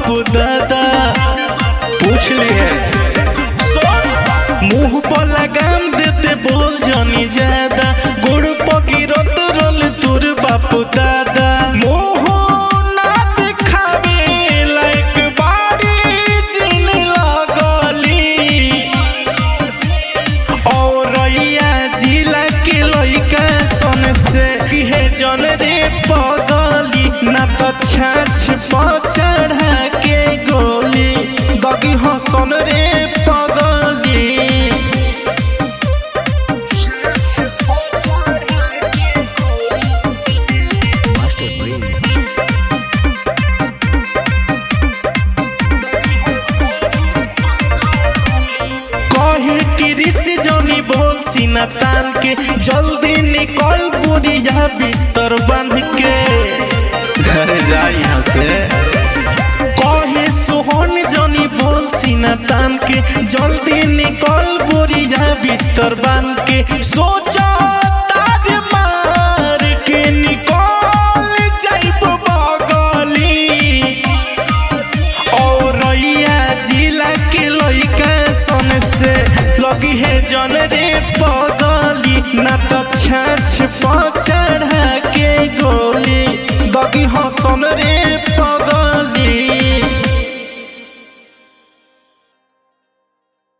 बापू दादा पूछ लिए मुंह पर लगाम देते बोल जानी ज्यादा गुड़ पगिरत रोल तुर बापू दादा मुंह ना दिखावे लायक बाड़ी जिन लगली औरैया जिला के लइका सन से किहे जन रे पगली ना तो छाछ पर चढ़ा के गोली दगी हसन रे पगली Master Prince. कहे कि ऋषि जनी बोल सीना तान के जल्दी निकल बुढ़िया बिस्तर बन के घर जा यहाँ से कहे सोहन जनी बोल सीना तान के जल्दी निकल बुढ़िया बिस्तर बन के सोचा तार मार के निकल जाइब बगली औरैया जिला के लइका सन से लगी है जन रे पगली ना तो छाछ पर चढ़ा के गोली दगी हसन रे